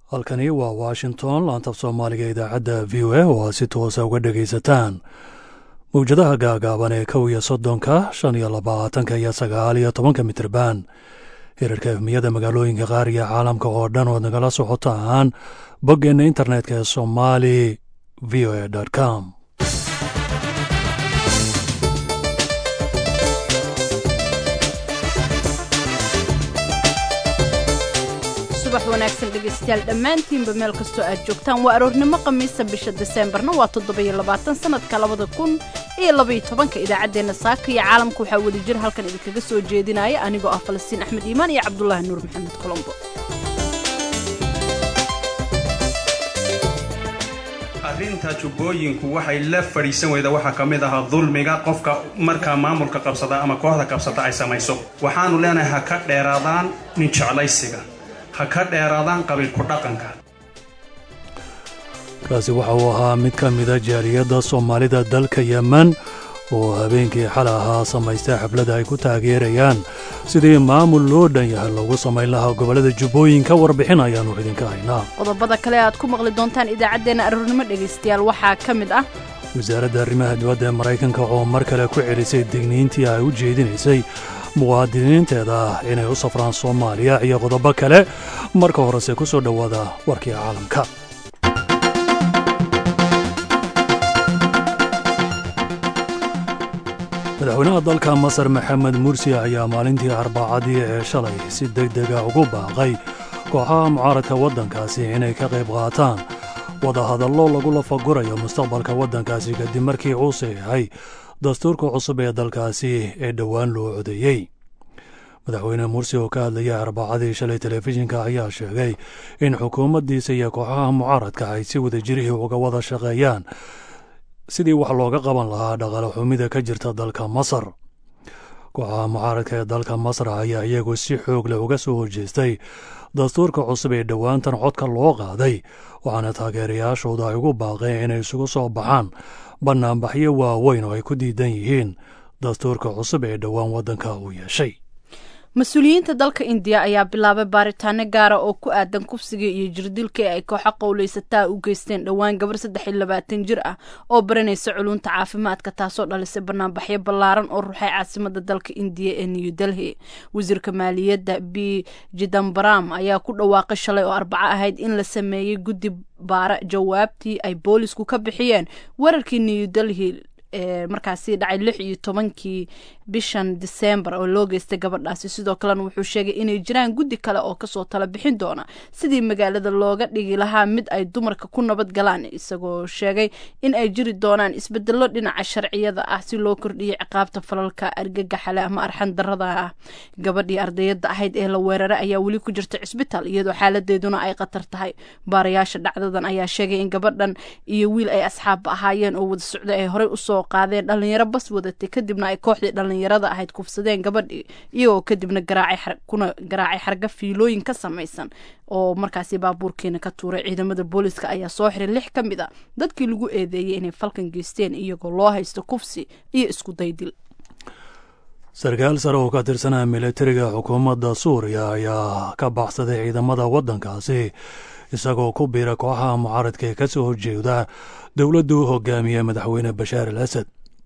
halkani waa washington laantab soomaaliga idaacadda v o a oo aad si toosa uga dhegaysataan mawjadaha gaagaaban ee kow iyo soddonka shan iyo labaatanka iyo sagaal iyo tobanka mitirban hirarka efmiyada magaalooyinka qaar iyo caalamka oo dhan ood nagala socotaan boggeenna internetka ee somali v o a com subax wanaagsan dhegaystayaal dhammaantiinba meel kastoo aad joogtaan waa aroornimo khamiisa bisha diseembarna waa toddobiyo labaatan sanadka labada kun iyo labaiyo tobanka idaacaddeenna saaka iyo caalamka waxaa wada jir halkan idinkaga soo jeedinaya anigoo ah falastiin axmed iimaan iyo cabdulaahi nuur maxamed colombo arrinta jubbooyinku waxay la fadhiisan weyda waxaa ka mid ahaa dulmiga qofka markaa maamulka qabsada ama kooxda qabsata ay samayso waxaanu leenahay ha ka dheeraadaan nin jeclaysiga ha ka dheeraadaan qabiilku dhaqanka kaasi waxa uu ahaa mid ka mida jaaliyadda soomaalida dalka yemen oo habeenkii xalay ahaa samaystay xafladda ay ku taageerayaan sidii maamul loo dhan yahay loogu samayn lahaa gobollada jubbooyinka warbixin ayaannu idinka haynaa qodobada kale aad ku maqli doontaan idaacaddeenna aroornimo dhegaystayaal waxaa ka mid ah wasaaradda arrimaha dibadda ee maraykanka oo mar kale ku celisay digniintii ay u jeedinaysay muwaadiniinteeda ah inay u safraan soomaaliya iyo qodobo kale marka horese ku soo dhowaada warkii caalamka madaxweynaha dalka masar maxamed mursi ayaa maalintii arbacadii ee shalay si deg dega ugu baaqay kooxaha mucaaradka waddankaasi inay ka qayb qaataan wadahadallo lagu lafagurayo mustaqbalka waddankaasi kadib markii uu saxiixay dastuurka cusub ee dalkaasi ee dhowaan loo codeeyey madaxweyne mursi oo ka hadlayay arbacadii shalay telefishinka ayaa sheegay in xukuumaddiisa iyo kooxaha mucaaradka ay si wada jirihii uga wada shaqeeyaan sidii wax looga qaban lahaa dhaqaale xumida ka jirta dalka masar kooxaha mucaaradka ee dalka masar ayaa iyagu si xoog leh uga soo horjeestay dastuurka cusub ee dhowaantan codka loo qaaday waxaana taageerayaashooda ay ugu baaqeen inay isugu soo baxaan bannaanbaxyo waaweyn oo ay ku diidan yihiin dastuurka cusub ee dhowaan waddanka uu yeeshay mas-uuliyiinta dalka indiya ayaa bilaabay baaritaano gaara oo ku aadan kufsiga iyo jirdilka ee ay kooxo qowlaysataa u geysteen dhowaan gabar saddex iyo labaatan jir ah oo baranaysa culunta caafimaadka taasoo dhalisay banaanbaxyo ballaaran oo ruxay caasimada dalka indiya ee new delhi wasiirka maaliyadda b jidambaram ayaa ku dhawaaqay shalay oo arbaco ahayd in la sameeyey guddi baara jawaabtii ay boolisku ka bixiyeen weerarkii new delhi ee markaasi dhacay lix iyo tobankii bishan disembar oo loo geystay gabadhaasi sidoo kalena wuxuu sheegay inay jiraan guddi kale oo kasoo tala bixin doona sidii magaalada looga dhigi lahaa mid ay dumarka ku nabad galaan isagoo sheegay in ay jiri doonaan isbedelo dhinaca sharciyada ah si loo kordhiyo ciqaabta falalka argagaxale ama arxan darada ah gabadhii ardayada ahayd ee la weeraray ayaa weli ku jirta cisbitaal iyadoo xaaladeeduna ay khatar tahay baarayaasha dhacdadan ayaa sheegay in gabadhan iyo wiil ay asxaabba ahaayeen oo wada socda ay horey usoo qaadeen dhalinyaro bas wadatay kadibna ay kooxdii dhalinyarada ahayd kufsadeen gabadhii iyagoo kadibna garaacay garaacay xarga fiilooyin ka samaysan oo markaasi baabuurkeena ka tuuray ciidamada booliska ayaa soo xiray lix ka mid a dadkii lagu eedeeyey inay falkan geysteen iyagoo loo haysto kufsi iyo isku daydil sarkaal sare oo ka tirsanaa militariga xukuumadda suuriya ayaa ka baxsaday ciidamada waddankaasi isagoo ku biira kooxaha mucaaradka ee ka soo horjeeda dowladdu hogaamiye madaxweyne bashaar al asad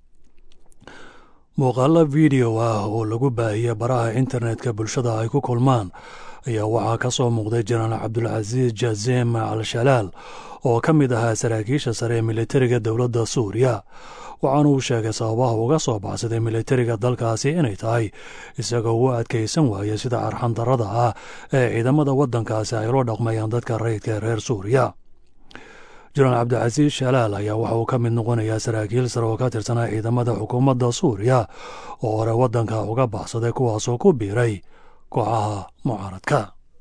muuqaalo video ah oo lagu baahiyey baraha internetka bulshada ay ku kulmaan ayaa waxaa ka soo muuqday jenaraal cabdulcasiis jazim al shalaal oo ka mid ahaa saraakiisha sare ee militariga dowladda suuriya waxaana uu sheegay sababaha uga soo baxsaday militariga dalkaasi inay tahay isagoo u adkaysan waaya sida arxandarada ah ee ciidamada waddankaasi ay ula dhaqmayaan dadka rayidka ee reer suuriya jenaraal cabdicasiis shalaal ayaa waxa uu ka mid noqonayaa saraakiil sare oo ka tirsanaa ciidamada xukuumadda suuriya oo hore waddanka uga baxsaday kuwaasoo ku biiray kooxaha mucaaradka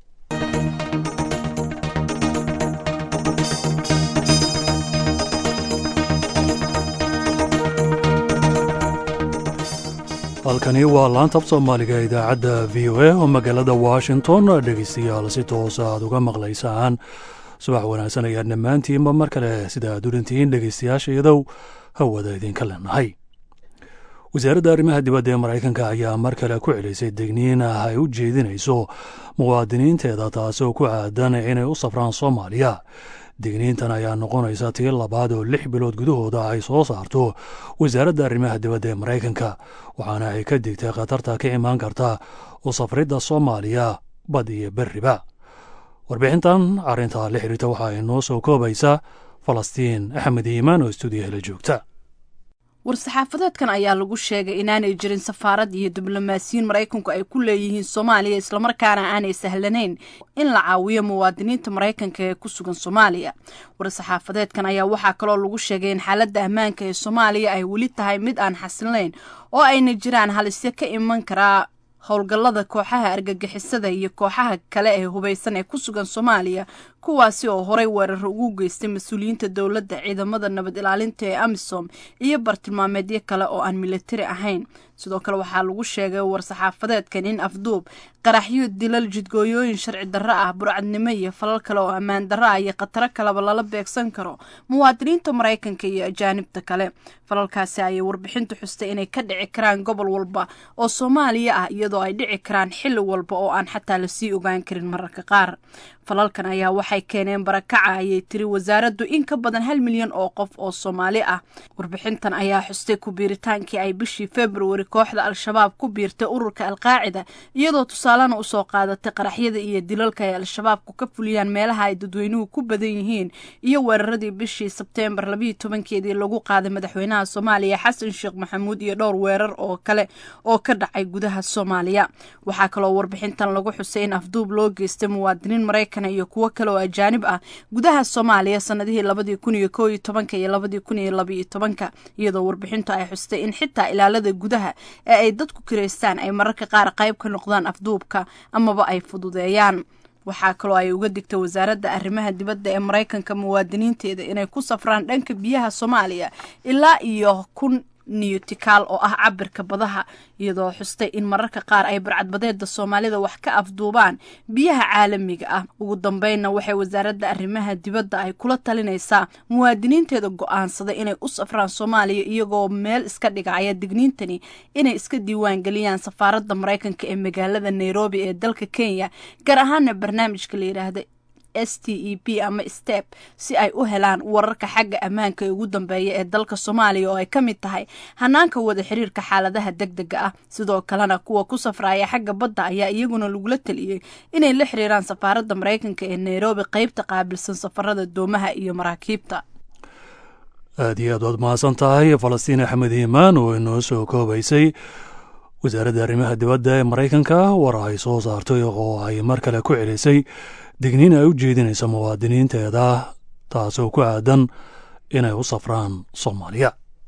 halkani waa laantab soomaaliga idaacadda v o a oo magaalada washington dhegeystayaal si toosa aad uga maqlaysaan subax wanaagsan ayaan dhammaantiinba mar kale sida aad urintihiin dhegeystayaasha iyadow hawada idinka leenahay wasaaradda arrimaha dibadda ee maraykanka ayaa mar kale ku celisay degniin ah ay u jeedinayso muwaadiniinteeda taasi oo ku aadan inay u safraan soomaaliya degniintan ayaa noqonaysa tii labaad oo lix bilood gudahooda ay soo saarto wasaaradda arrimaha dibadda ee maraykanka waxaana ay ka digtay khatarta ka imaan karta u safridda soomaaliya bad iyo berriba warbixintan arrintaa la xiriirta waxaa inoo soo koobaysa falastiin axmed iimaan oo stuudiyaha la joogta war-saxaafadeedkan ayaa lagu sheegay inaanay jirin safaarad iyo diblomaasiyiin maraykanku ay ku leeyihiin soomaaliya islamarkaana aanay sahlanayn in la caawiyo muwaadiniinta maraykanka ee ku sugan soomaaliya war-saxaafadeedkan ayaa waxaa kaloo lagu sheegay in xaaladda ammaanka ee soomaaliya ay weli tahay mid aan xasilayn oo ayna jiraan halisyo ka iman karaa howlgallada kooxaha argagixisada iyo kooxaha kale ee hubaysan ee ku sugan soomaaliya kuwaasi oo horay weerar ugu geystay mas-uuliyiinta dowladda ciidamada nabad ilaalinta ee amisom iyo bartilmaameedyo kale oo aan militari ahayn sidoo kale waxaa lagu sheegay war-saxaafadeedkan in afduub qaraxyo dilal jidgooyooyin sharci darro ah burcadnimo iyo falal kale oo ammaan darro ah iyo khataro kaleba lala beegsan karo muwaadiniinta maraykanka iyo ajaanibta kale falalkaasi ayay warbixintu xustay inay ka dhici karaan gobol walba oo soomaaliya ah iyadoo ay dhici karaan xilli walba oo aan xataa lasii ogaan karin mararka qaar falalkan ayaa waxay keeneen barakaca ayay tiri wasaaraddu in ka badan hal milyan oo qof oo soomaali ah warbixintan ayaa xustay ku biiritaankii ay bishii februari kooxda al-shabaab ku biirtay ururka alqaacida iyadoo tusaalena usoo qaadatay qaraxyada iyo dilalka ay al-shabaabku ka fuliyaan meelaha ay dadweynuhu ku badan yihiin iyo weeraradii bishii sebteembar labayo tobankeedii lagu qaaday madaxweynaha soomaaliya xasan sheekh maxamuud iyo dhowr weerar oo kale oo ka dhacay gudaha soomaaliya waxaa kaloo warbixintan lagu xusay in afduub loo geystay muwaadiniin maraykan iyo kuwo kale oo ajaanib ah gudaha soomaaliya sanadihii labadii kun iyo koo iyo tobanka iyo labadii kun iyo labaiyo tobanka iyadoo warbixintu ay xustay in xitaa ilaalada gudaha ee ay dadku kiraystaan ay mararka qaar qayb ka noqdaan afduubka amaba ay fududeeyaan waxaa kaloo ay uga digtay wasaaradda arrimaha dibadda ee maraykanka muwaadiniinteeda inay ku safraan dhanka biyaha soomaaliya ilaa iyo kun niyutikaal oo ah cabirka badaha iyadoo xustay in mararka qaar ay barcadbadeeda soomaalida wax ka afduubaan biyaha caalamiga ah ugu dambeynna waxay wasaaradda arrimaha dibadda ay kula talinaysaa muwaadiniinteeda go-aansaday inay u safraan soomaaliya iyagoo meel iska dhigaya digniintani inay iska diiwaangeliyaan safaaradda maraykanka ee magaalada nairobi ee dalka kenya gaar ahaana barnaamijka la yidhaahda s t e p ama step si ay u helaan wararka xagga ammaanka ee ugu dambeeya ee dalka soomaaliya oo ay ka mid tahay hanaanka wada xiriirka xaaladaha deg dega ah sidoo kalena kuwa ku safraaya xagga badda ayaa iyaguna lagula taliyey inay la xiriiraan safaaradda maraykanka ee nairobi qeybta qaabilsan safarada doomaha iyo maraakiibta aad iyo aad waad mahadsan tahay falastiin axmed iimaan oo inoo soo koobaysay wasaaradda arrimaha dibadda ee maraykanka war ay soo saartay oo ay mar kale ku celisay digniin ay u jeedinayso muwaadiniinteeda taasoo ku aadan inay u safraan soomaaliya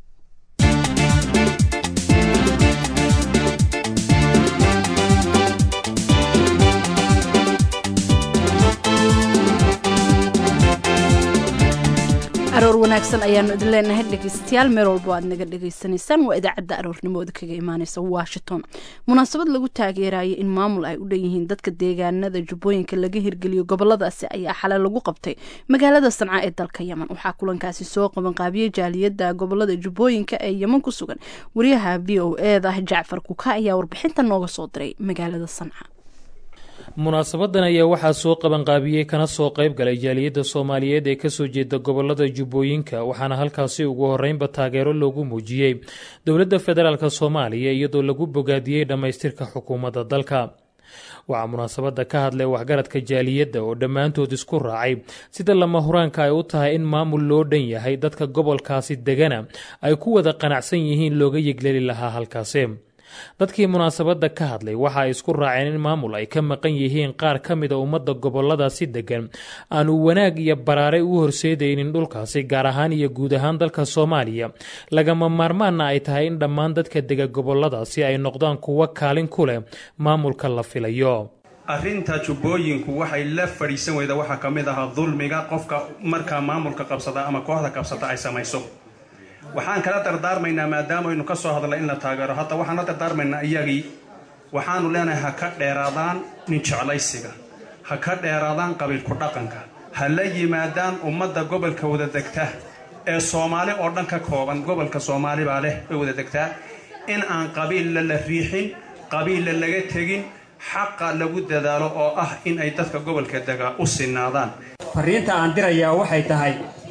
aroor wanaagsan ayaanu idin leenahay dhegeystayaal meel walbo aad naga dhegeysanaysaan waa idaacadda aroornimooda kaga imaaneysa washington munaasabad lagu taageerayo in maamul ay u dhan yihiin dadka deegaanada jubbooyinka laga hirgeliyo goboladaasi ayaa xalay lagu qabtay magaalada sanca ee dalka yemen waxaa kulankaasi soo qabanqaabiyey jaaliyada gobolada jubbooyinka ee yemen ku sugan wariyaha v o eda jacfar kuka ayaa warbixinta nooga soo diray magaalada sanca munaasabadan ayaa waxaa soo qabanqaabiyey kana soo qayb galay jaaliyadda soomaaliyeed ee kasoo jeeda gobolada jubbooyinka waxaana halkaasi ugu horeynba taageero loogu muujiyey dowladda federaalk soomaaliya iyadoo lagu bogaadiyey dhammaystirka xukuumadda dalka waxaa munaasabadda ka hadlay waxgaradka jaaliyadda oo dhammaantood isku raacay sida lama huraanka ay u tahay in maamul loo dhan yahay dadka gobolkaasi degana ay ku wada qanacsan yihiin looga yegleli lahaa halkaasi dadkii munaasabadda ka hadlay waxa ay isku raaceen in maamul ay ka maqan yihiin qaar ka mida ummadda goboladaasi degan aanu wanaag iyo baraare u horseedaynin dhulkaasi gaar ahaan iyo guud ahaan dalka soomaaliya lagama maarmaanna ay tahay in dhammaan dadka dega goboladaasi ay noqdaan kuwo kaalin ku leh maamulka la filayo arrinta jubbooyinku waxay la fadhiisan weyda waxaa ka mid ahaa dulmiga qofka markaa maamulka qabsada ama kooxda qabsata ay samayso waxaan kala dardaarmaynaa maadaama aynu ka soo hadlay in la taageero hadda waxaan la dardaarmaynaa iyagii waxaanu leenahay ha ka dheeraadaan nin jeclaysiga ha ka dheeraadaan qabiilku dhaqanka ha la yimaadaan ummadda gobolka wada degta ee soomaali oo dhan ka kooban gobolka soomaali baa leh way wada degtaa in aan qabiilla la riixin qabiilla laga tegin xaqa lagu dadaalo oo ah in ay dadka gobolka degaa u sinaadaan fariinta aan dirayaa waxay tahay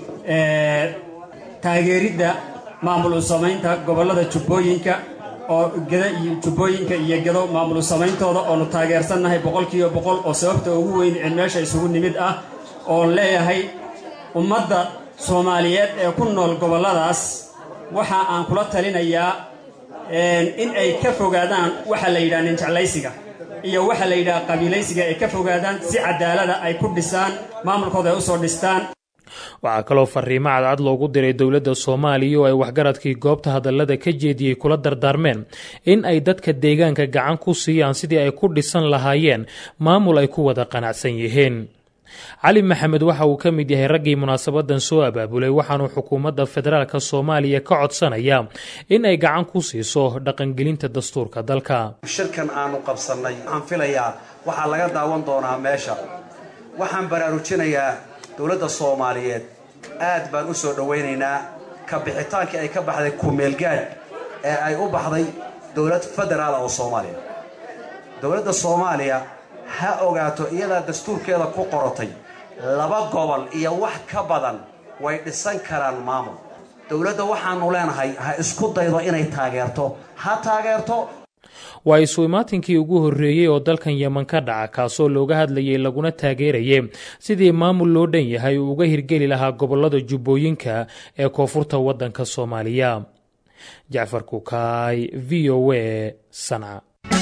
taageeridda maamul u samaynta gobollada jubbooyinka oo geda iyo jubbooyinka iyo gedo maamul u samayntooda oonu taageersannahay boqolkiiba boqol oo sababta ugu weyn ee meesha isugu nimid ah oon leeyahay ummadda soomaaliyeed ee ku nool gobolladaas waxa aan kula talinayaa in ay ka fogaadaan waxa la yidhaha ninjeclaysiga iyo waxa la yidhaha qabiilaysiga ay ka fogaadaan si cadaalada ay ku dhisaan maamulkooda ay usoo dhistaan waxaa kaloo fariimo cadcad loogu diray dowladda soomaaliya oo ay waxgaradkii goobta hadallada ka jeediyey kula dardaarmeen in ay dadka deegaanka gacan ku siiyaan sidii ay ku dhisan lahaayeen maamul ay ku wada qanacsan yihiin cali maxamed waxa uu ka mid yahay raggii munaasabadan soo abaabulay waxaanuu xukuumadda federaalk soomaaliya ka codsanaya in ay gacan ku siiso dhaqangelinta dastuurka dalka shirkan aanu qabsannay waxaan filayaa waxaa laga daawan doonaa meesha waxaan baraarujinayaa dowladda soomaaliyeed aad baan u soo dhowaynaynaa ka bixitaankii ay ka baxday kumeelgaadh ee ay u baxday dowlad federaal oo soomaaliya dowladda soomaaliya ha ogaato iyadaa dastuurkeeda ku qorotay laba gobol iyo wax ka badan way dhisan karaan maamul dowladda waxaanu leenahay ha isku daydo inay taageerto ha taageerto waa isu imaatinkii ugu horreeyey oo dalkan yeman ka dhaca kaasoo looga hadlayay laguna taageerayay sidii maamul loo dhan yahay uu uga hirgeli lahaa gobollada jubbooyinka ee koonfurta waddanka soomaaliya jacfar kukaay v o a sanca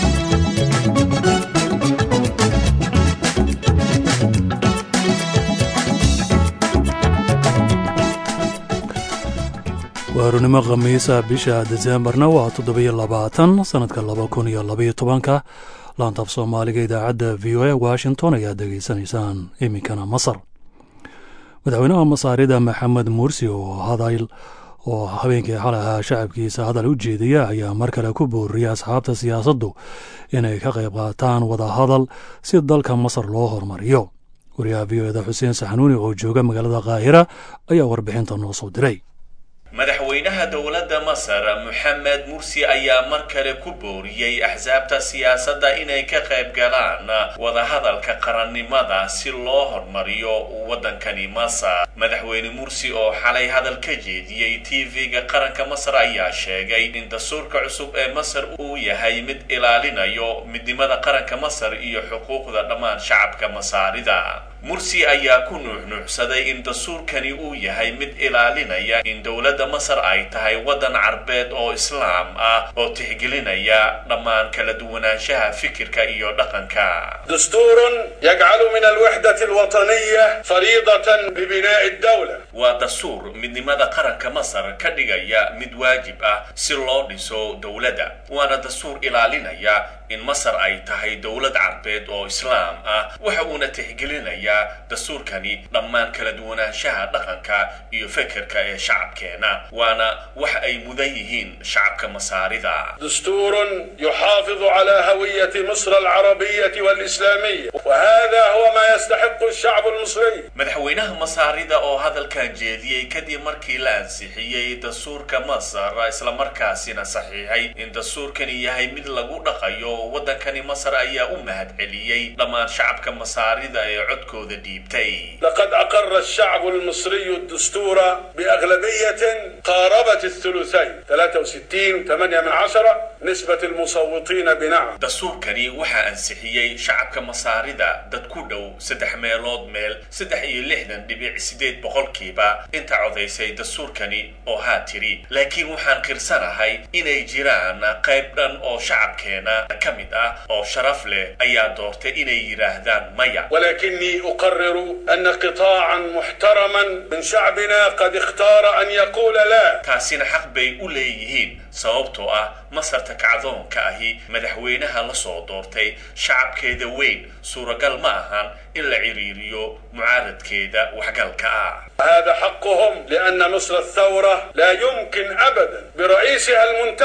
waarunimo khamiisa bisha desembarna waa toddobiyo labaatan sannadka laba kun iyo labaiyo tobanka laantaaf soomaaliga idaacadda v o a washington ayaad degeysanaysaan iminkana masar madaxweynaha masaarida maxamed mursi oo hadal oo habeenkii xalay ahaa shacabkiisa hadal u jeedaya ayaa mar kale ku booriyay asxaabta siyaasaddu inay ka qayb qaataan wadahadal si dalka masar loo hormariyo wariyaha v o eda xuseen saxanuuni oo jooga magaalada kaahira ayaa warbixinta noo soo diray madaxweynaha dowladda masar moxamed mursi ayaa mar kale ku booriyey axsaabta siyaasadda inay ka qayb galaan wadahadalka qarannimada si loo hormariyo waddankani masar madaxweyne mursi oo xalay hadal ka jeediyey tv-ga qaranka masar ayaa sheegay in dastuurka cusub ee masar uu yahay mid ilaalinayo midnimada qaranka masar iyo xuquuqda dhammaan shacabka masaarida mursi ayaa ku nuuxnuuxsaday in dastuurkani uu yahay mid ilaalinaya in dowladda masar ay tahay waddan carbeed oo islaam ah oo tixgelinaya dhammaan kala duwanaanshaha fikirka iyo dhaqanka دستور يجعل من الوحدة الوطنية فريضة ببناء الدولة waa dastuur midnimada qaranka masar ka dhigaya mid waajib ah si loo dhiso dowladda waana dastuur ilaalinaya in masar ay tahay dowlad carbeed oo islaam ah waxa uuna tixgelinayaa dastuurkani dhammaan kala duwanaanshaha dhaqanka iyo fekerka ee shacabkeena waana wax ay mudan yihiin shacabka masaarida دستور يحافظ على هوية مصر العربية والإسلامية وهذا هو ما يستحق الشعب المصري madaxweynaha masaarida oo hadalkan jeediyey kadib markii la ansixiyey dastuurka masar islamarkaasina saxiixay in dastuurkani yahay mid lagu dhaqayo waddankani masar ayaa u mahadceliyey dhammaan shacabka masaarida ee codkooda dhiibtay لقد أقر الشعب المصري الدستور بأغلبية قاربت الثلثين 63 8 من عشرة نسبة المصوتين بنعم dastuurkani waxaa ansixiyey shacabka masaarida dad ku dhow saddex meelood meel saddex iyo lixdan dhibic sideed boqolkiiba inta codaysay dastuurkani oo haa tiri laakiin waxaan qirsanahay inay jiraan qayb dhan oo shacabkeena ka mid ah oo sharaf leh ayaa doortay inay yidhaahdaan maya ولكني أقرر أن قطاعا محترما من شعبنا قد اختار أن يقول لا taasina xaq bay u leeyihiin sababtoo ah masarta kacdoonka ahi madaxweynaha la soo doortay shacabkeeda weyn suuragal ma ahan in la ciriiriyo mucaaradkeeda waxgalka ah هذا حقهم لأن مصر الثورة لا يمكن أبدا برئيسها المنتخب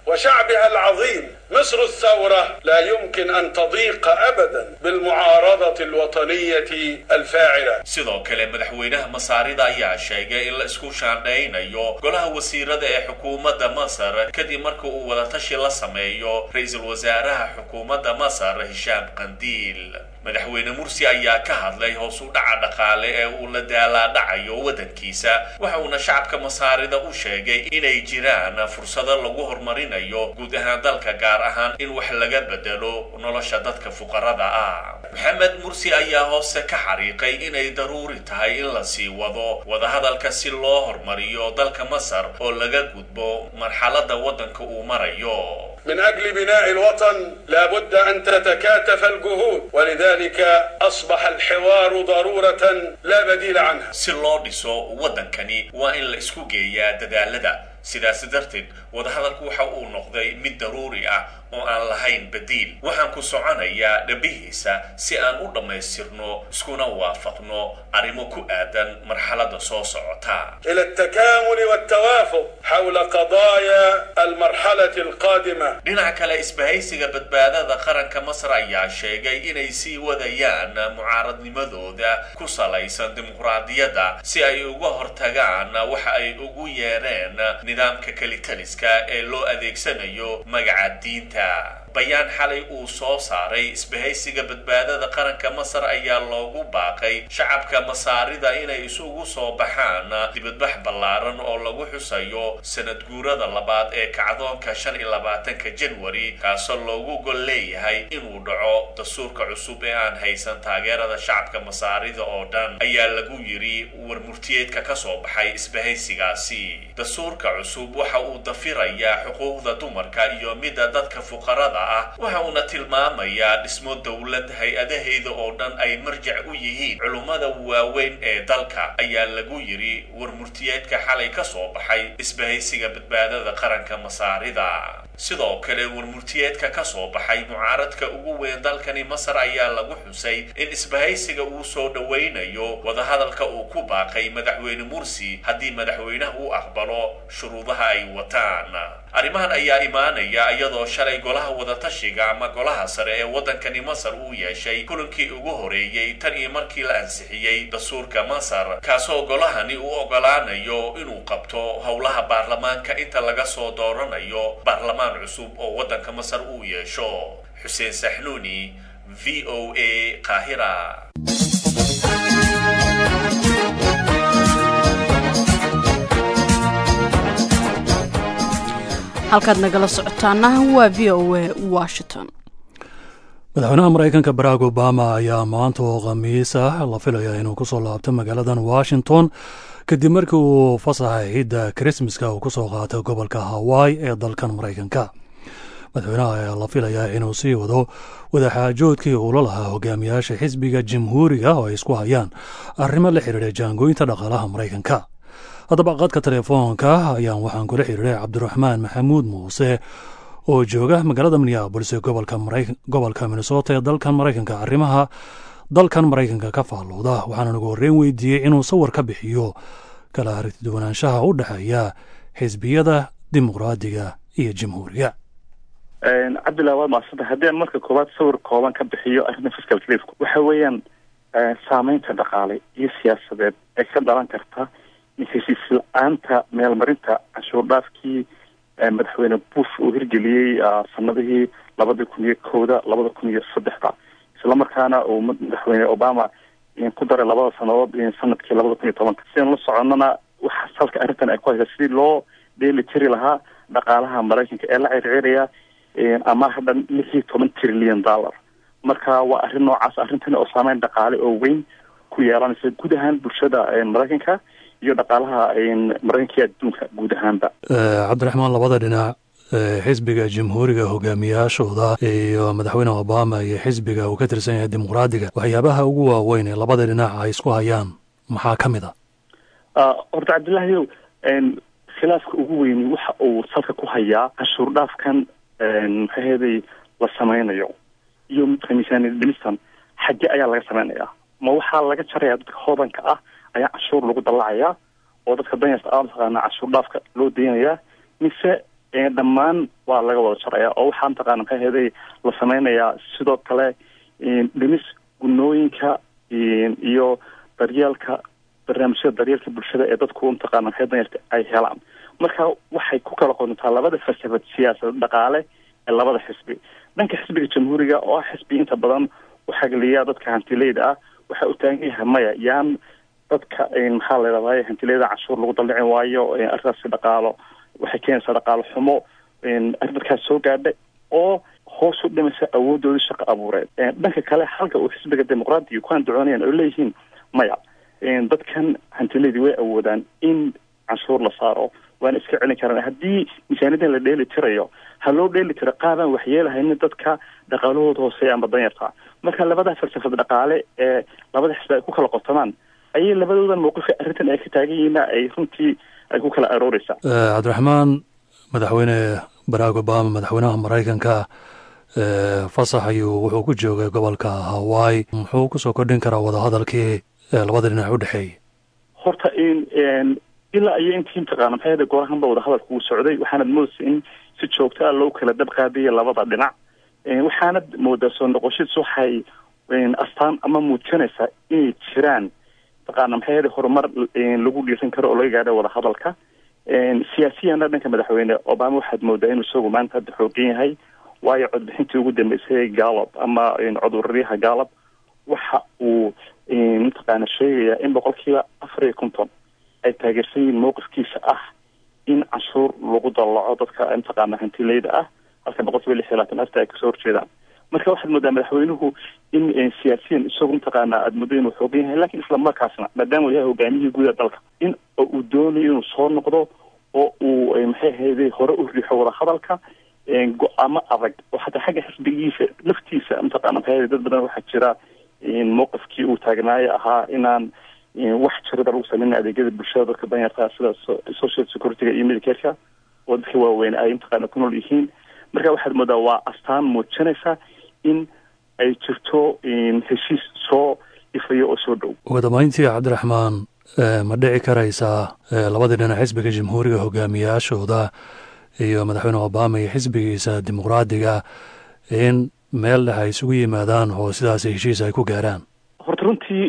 وشعبها العظيم مصر الثورة لا يمكن أن تضيق أبدا بالمعارضة الوطنية الفاعلة sidoo kale madaxweynaha masaarida ayaa sheegay in la isku shaandhaynayo golaha wasiirada ee xukuumadda masar kadib marka uu wadatashi la sameeyo ra-iisul wasaaraha xukuumadda masar hishaam qandiil madaxweyne mursi ayaa ka hadlay hoos u dhaca dhaqaale ee uu la daalaadhacayo waddankiisa waxa uuna shacabka masaarida u sheegay inay jiraan fursado lagu horumarinayo guud ahaan dalka gaar ahaan in wax laga bedelo nolosha dadka fuqarada ah maxamed mursi ayaa hoose ka xariiqay inay daruuri tahay in la sii wado wadahadalka si loo horumariyo dalka masar oo laga gudbo marxaladda waddanka uu marayo من أجل بناء الوطن لابد أن تتكاتف الجهود ولذلك أصبح الحوار ضرورة لا بديل عنها si loo dhiso waddankani waa in la isku geeyaa dadaalada sidaas darteed wadahadalku waxa uu noqday mid daruuri ah oo aan lahayn badiil waxaan ku soconayaa dhabihiisa si aan u dhammaystirno iskuna waafaqno arrimo ku aadan marxaladda soo socota إلى التكامل والتوافق حول قضايا المرحلة القادمة dhinaca kale isbahaysiga badbaadada qaranka masar ayaa sheegay inay sii wadayaan mucaaradnimadooda ku salaysan dimuqraadiyadda si ay uga hortagaan waxa ay ugu yeereen nidaamka kelitaliska ee loo adeegsanayo magaca diinta bayaan xalay uu soo saaray isbahaysiga badbaadada qaranka masar ayaa loogu baaqay shacabka masaarida inay isugu soo baxaan dibadbax ballaaran oo lagu xusayo sanad guurada labaad ee kacdoonka shan iyo labaatanka janwari kaasoo loogu gol leeyahay inuu dhaco dastuurka cusub ee aan haysan taageerada shacabka masaarida oo dhan ayaa lagu yiri warmurtiyeedka ka soo baxay isbahaysigaasi dastuurka cusub waxa uu dafirayaa xuquuqda dumarka iyo midda dadka fuqarada ah waxa uuna tilmaamayaa dhismo dowlad hay-adaheeda oo dhan ay marjac u yihiin culummada waaweyn ee dalka ayaa lagu yiri warmurtiyeedka xalay ka soo baxay isbahaysiga badbaadada qaranka masaarida sidoo kale warmurtiyeedka ka soo baxay mucaaradka ugu weyn dalkani masar ayaa lagu xusay in isbahaysiga uu soo dhowaynayo wadahadalka uu ku baaqay madaxweyne mursi haddii madaxweynaha uu aqbalo shuruudaha ay wataan arrimahan ayaa imaanaya iyadoo shalay golaha wadatashiga ama golaha sare ee waddankani masar uu yeeshay kulankii ugu horeeyey tan iyo markii la ansixiyey dastuurka masar kaasoo golahani u ogolaanayo inuu qabto howlaha baarlamaanka inta laga soo dooranayo baarlamaan cusub oo waddanka masar uu yeesho xuseen saxnuuni v o a qaahira halkaad nagala socotaana waa v o a washington madaxweynaha maraykanka barack obama ayaa maanta oo khamiis ah la filaya inuu kusoo laabto magaaladan washington kadib markii uu fasaxa ciidda krismaska uu kusoo qaatay gobolka hawaii ee dalkan maraykanka madaxweynaha ayaa la filayaa inuu sii wado wadaxaajoodkii uula lahaa hogaamiyaasha xisbiga jamhuuriga oo ay isku hayaan arrimo la xidhiidha jaangooyinta dhaqaalaha maraykanka haddaba qadka telefoonka ayaan waxaan kula xiriiray cabdiraxmaan maxamuud muuse oo jooga magaalada minneabolis ee gobolka minnesota ee dalkan maraykanka arrimaha dalkan maraykanka ka faallooda waxaana ugu horreyn weydiiyey inuu sawir ka bixiyo kala aragtiduwanaanshaha u dhexeeya xisbiyada dimuqraadiga iyo jamhuuriga cabdillah waa maasanta haddii aan marka koowaad sawir kooban ka bixiyo arrinta fiscal clifka waxa weeyaan saameynta dhaqaale iyo siyaasadeed ee ka dhalan karta heshiis la-aanta meelmarinta canshuur dhaafkii madaxweyne bush uu hirgeliyey sanadihii labada kun iyo kowda labada kun iyo saddexda islamarkaana uu madaxweyne obama ku daray labada sanadood sanadkii labada kun iyo tobanka sidaan la soconana waxa salka arrintan ay ku haysaa sidii loo dheeli tiri lahaa dhaqaalaha maraykanka ee la circiraya ama hadhan lix iyo toban trillion dollar marka waa arrin noocaas arrintani oo saameyn dhaqaale oo weyn ku yeelanaysa guud ahaan bulshada maraykanka iyo dhaqaalaha maraykanka iyo adduunka guud ahaanba cabdiraxmaan labada dhinac xisbiga jamhuuriga hogaamiyaashooda iyo madaxweyne obama iyo xisbiga uu ka tirsan yahay dimuqraadiga waxyaabaha ugu waaweyn ee labada dhinac ay isku hayaan maxaa ka mid a horta cabdillahiyow khilaafka ugu weyni waxa uu salka ku hayaa canshuur dhaafkan maxaheeday la sameynayo iyo midka miisaaniyad dhimistan xagge ayaa laga sameynayaa ma waxaa laga jaraya dadka hoodanka ah ayaa canshuur lagu dallacayaa oo dadka danyarta aa mataqaana canshuur dhaafka loo daynayaa mise dhammaan waa laga wada jaraya oo waxaa mataqaana maxay ahaday la sameynayaa sidoo kale dhimis gunooyinka iyo daryeelka barnaamijyada daryeelka bulshada ee dadku mataqaana maxay danyarta ay helaan marka waxay ku kala qodontaa labada falsafad siyaasad dhaqaale ee labada xisbi dhanka xisbiga jamhuuriga oo ah xisbi inta badan u xagliya dadka hantileyda ah waxa uu taagan yahay maya yaan dadka maxaa la yidhahday hantileyda canshuur lagu daldhicin waayo arrintaasi dhaqaalo waxay keenaysaa dhaqaalo xumo arrinkaas soo gaadha oo hoos u dhimaysa awoodoodii shaqo abuureed dhanka kale halka uu xisbiga dimuqraadiga ku andacoonayaan oo leeyihiin maya dadkan hantileydii way awoodaan in canshuur la saaro waana iska celin karaan haddii miisaaniyadan la dheeli tirayo ha loo dheeli tiro qaabaan waxyeelahaynin dadka dhaqaalahooda hooseeya ama danyarta marka labada falsafad dhaqaale ee labada xisbi ay ku kala qotamaan ayay labadoodan mawqifka arrintan ay ka taagan yihiin ay runtii ay ku kala arooreysaa cabdiraxmaan madaxweyne barack obama madaxweynaha maraykanka fasax ayuu wuxuu ku joogay gobolka hawaii muxuu kusoo kordhin karaa wadahadalkii labada dhinac u dhexeeyay horta in ilaa iyo intii mataqaana maxay hada goorahanba wadahadalka uu socday waxaanad moodaysa in si joogta a loo kala dab qaadaya labada dhinac waxaanad moodaa soo noqoshadiis waxay astaan ama muujinaysaa inay jiraan mataqaana maxay hada horumar lagu dhiiran karo oo laga gaadho wadahadalka siyaasiyana dhanka madaxweyne obama waxaad moodaa inuu isagu maanta hadda xoogan yahay waayo codbixintii ugu dambeysay galab ama coduraryaha galab waxa uu mataqaana sheegayaa in boqolkiiba afar iyo konton ay taageersan yihiin mowqifkiisa ah in canshuur lagu dallaco dadka mataqaana hantileyda ah halka boqolkiiba lix iyo labaatan afta ay kasoo horjeedaan marka waxaad moodaa madaxweynuhu in siyaasiyan isagu mataqaana aada muddo inuu xoogan yahay lakin isla markaasna maadaama uu yahay hogaamiyihii guud ee dalka in uu doonayo inuu soo noqdo oo uu maxay ahayday hore u riixo wadahadalka go-aamo adag oo xataa xagga xisbigiisa laftiisa mataqaana maxay ahayday dad badan waxaa jira mowqifkii uu taagnaayo ahaa inaan wax jirada lagu sameyna adeegyada bulshada dadka danyarta sida social securityga iyo medicareka oo dadka waaweyn ay mataqaana ku nool yihiin marka waxaad moodaa waa astaan muujinaysa in ay jirto heshiis soo ifayo oo soo dhow ugu dambeyntii cabdiraxmaan ma dhici karaysaa labadii dhinac xisbiga jamhuuriga hogaamiyaashooda iyo madaxweyne obama iyo xisbigiisa dimuqraadiga in meel dhex ay isugu yimaadaan oo sidaas heshiis ay ku gaaraan horta runtii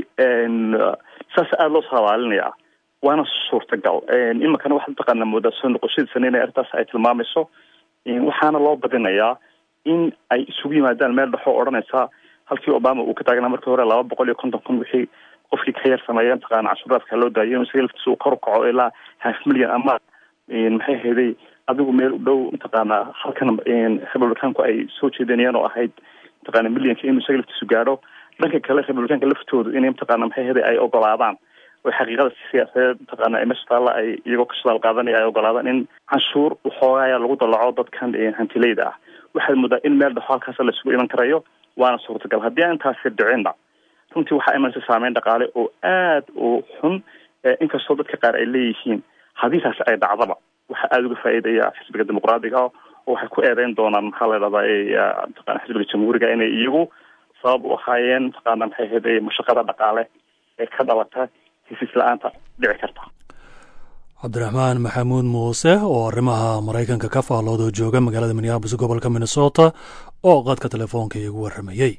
saas aada loo saabaalinayaa waana suurtagal iminkana waxaad mataqaana moodaa soo noqoshadiisana inay arrintaas ay tilmaamayso waxaana loo badinayaa in ay isugu yimaadaan meel dhexoo odhanaysa halkii obama uu ka taagnaa markii hore laba boqol iyo konton kun wixii qofkii ka yar sameeya mataqaana cashuuraadka loo daayo isaga laftiisa uu kor u kaco ilaa half million ama maxay hayday adigu meel u dhow mataqaana halkan republicaanku ay soo jeedinayaan oo ahayd mataqaana millionka inuu isaga laftiisu gaadho dhanka kale republicaanka laftoodu inay mataqaana maxay hayday ay ogolaadaan oo xaqiiqada siyaasadeed mataqaana meesha taalla ay iyagoo ka shadaal qaadanaya ay ogolaadaan in canshuur waxoogaaya lagu dalaco dadkan hantileyda ah waxaad moodaa in meel dhexo halkaas la isugu iman karayo waana suurtagal haddii aan intaasi dhicinna runtii waxaa imanaysa saameyn dhaqaale oo aad u xun inkastoo dadka qaar ay leeyihiin haddii taasi ay dhacdaba waxaa aada uga faa'iidaya xisbiga dimuqraadiga oo waxay ku eedeyn doonaan maxaa la dhahdaa mataqana xisbiga jamhuuriga inay iyagu sabab u ahaayeen mataqaana maxay ahayd mashaqada dhaqaale ee ka dhalata hesiis la-aanta dhici karta cabdiraxmaan maxamuud muuse oo arrimaha maraykanka ka faallooda jooga magaalada minneabolis gobolka minnesota oo qadka telefoonka iigu warramayey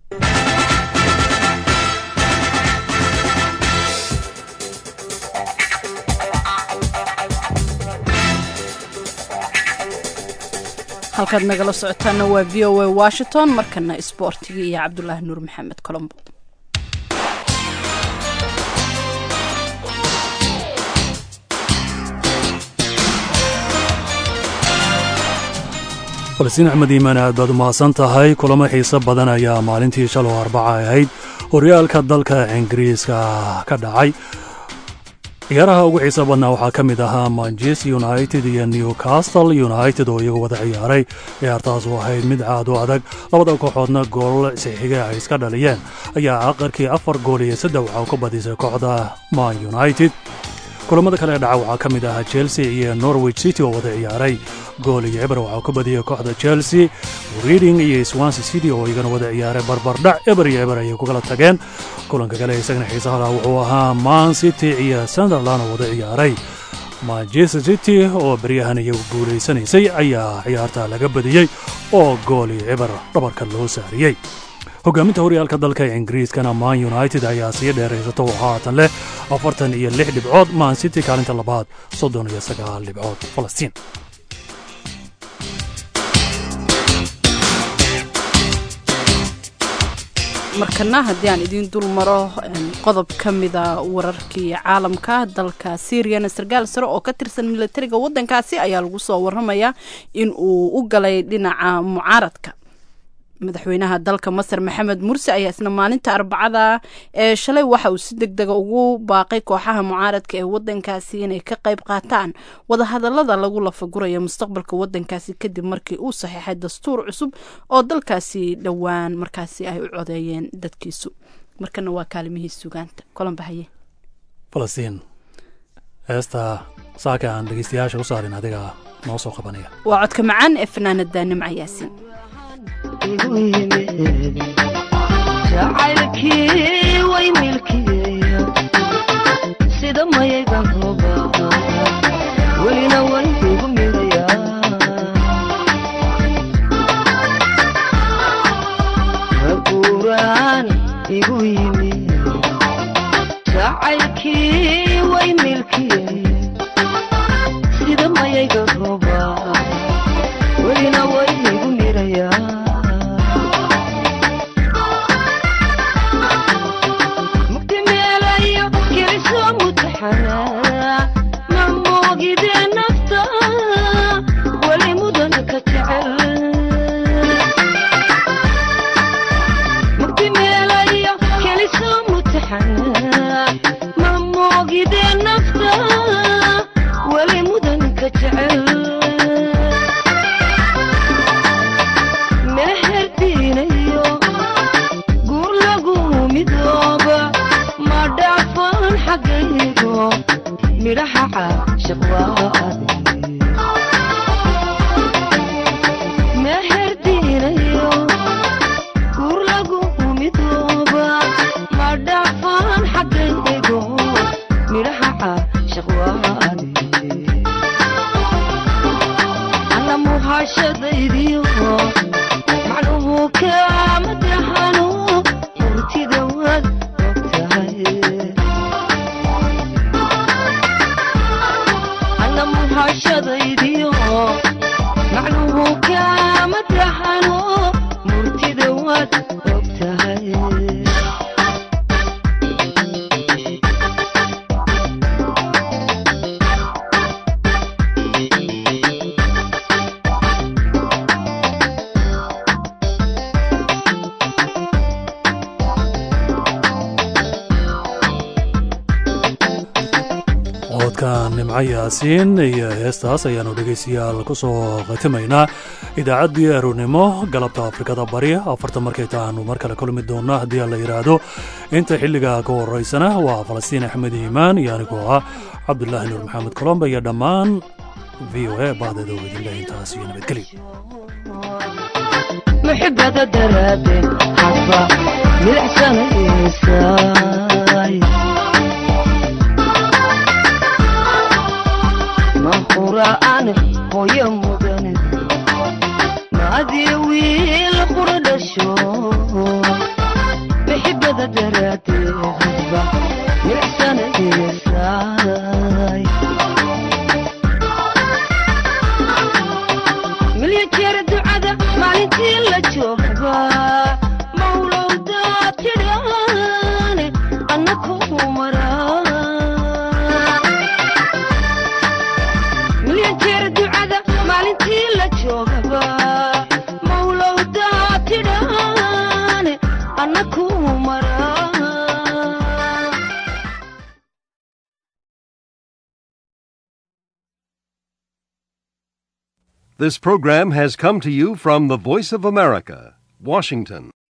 halkaad nagala socotaana waa v o a washington markana isboortiga iyo cabdulaahi nuur maxamed colombo falastiin axmed iimaan aad baad u mahadsan tahay kulamo xiise badan ayaa maalintii shaloo arbaca ahayd horyaalka dalka ingiriiska ka dhacay ciyaaraha ugu xiisa badnaa waxaa ka mid ahaa manchester united iyo newcastle united oo iyagu wada ciyaaray ciyaartaas oo ahayd mid caad u adag labada kooxoodna gool sixiga ay iska dhaliyeen ayaa aqarkii afar gool iyo saddex waxaa ku badisay kooxda man united kulamada kale dhaca waxaa ka mid ahaa chelsea iyo norwich city oo wada ciyaaray gool iyo eber waxaa ku badiyay kooxda chelsea reading iyo swansea city oo iyagana wada ciyaaray barbardhac eber iyo eber ayay ku kala tageen kulanka kale isagana xiisaha laha wuxuu ahaa man city iyo sunderland oo wada ciyaaray manchester city oo baryahan iyagu guulaysanaysay ayaa ciyaarta laga badiyey oo gooli cibar dhabarka loo saariyey hogaaminta horyaalka dalka ingiriiskana man united ayaa sii dheeraysato oo haatan leh afartan iyo lix dhibcood man city kaalinta labaad soddon iyo sagaal dhibcood falastiin markana haddii aan idiin dul maro qodob ka mida wararkii caalamka dalka syriana sarkaal sare oo ka tirsan milatariga waddankaasi ayaa lagu soo waramayaa in uu u galay dhinaca mucaaradka madaxweynaha dalka masar maxamed mursi ayaa isna maalinta arbacada ee shalay waxa uu si deg dega ugu baaqay kooxaha mucaaradka ee wadankaasi inay ka qayb qaataan wadahadalada lagu lafagurayo mustaqbalka wadankaasi kadib markii uu saxiixay dastuur cusub oo dalkaasi dhowaan markaasi ay u codeeyeen dadkiisu markana waa kaalimihii sugaanta kolanbahaye falastiin heesta saaka aan dhegeystayaasha u saarin adiga noo soo qabanaya waa codka macaan ee fanaanada nimca yaasin jacaylkii way milkiyeya sida mayaygan rooba welina way igu midaya maguuraan igu yimi jacaylkii way milkiyeya sida mayaygan rooba welina way igu midaya mamogide nafta wali mudan ka jecel mugdi meelayo keliso mutaxana mamogide nafta wali mudan ka jecel meherdiinayo guur lagu midooba ma dhaafan xaggaygo midhaha caashiq waadi meherdiinayo guur lagu midooba ma dhaafan xaggaygo midhaha caashiq waadi alla muhashadaydiyo macnuhu kaama tahano murtida waad ogtahay muhashadaydiyo macnuhu kaama tahano murtida waad ogtahay codka nimco yaasiin iyo heestaas ayaannu dhegaystayaal ku soo khatimaynaa idaacaddii aroornimo galabta afrikada bari afarta markay taanu mar kale kulmi doonna haddii la yidhaahdo inta xilliga ka horaysana waa falastiin axmed iimaan iyo anigoo ah cabdulaahi nuur maxamed colomba iyo dhammaan v o a bahdeeda oo idinleh intaas iyo nabadgelyo muxibada daraadeen hadba milicsanaysaay mahura'an hooyo mudane maadiyo wiil qura dhasho muxibada daraadeen hadba milicsanaysaay milya jeer ducada maalintii la joogba mawlowdaa tidhaane annakuu maraa milya jeer ducada maalintii la joogba mawlowdaa tidhaane annakuu maraa This program has come to you from the Voice of America, Washington.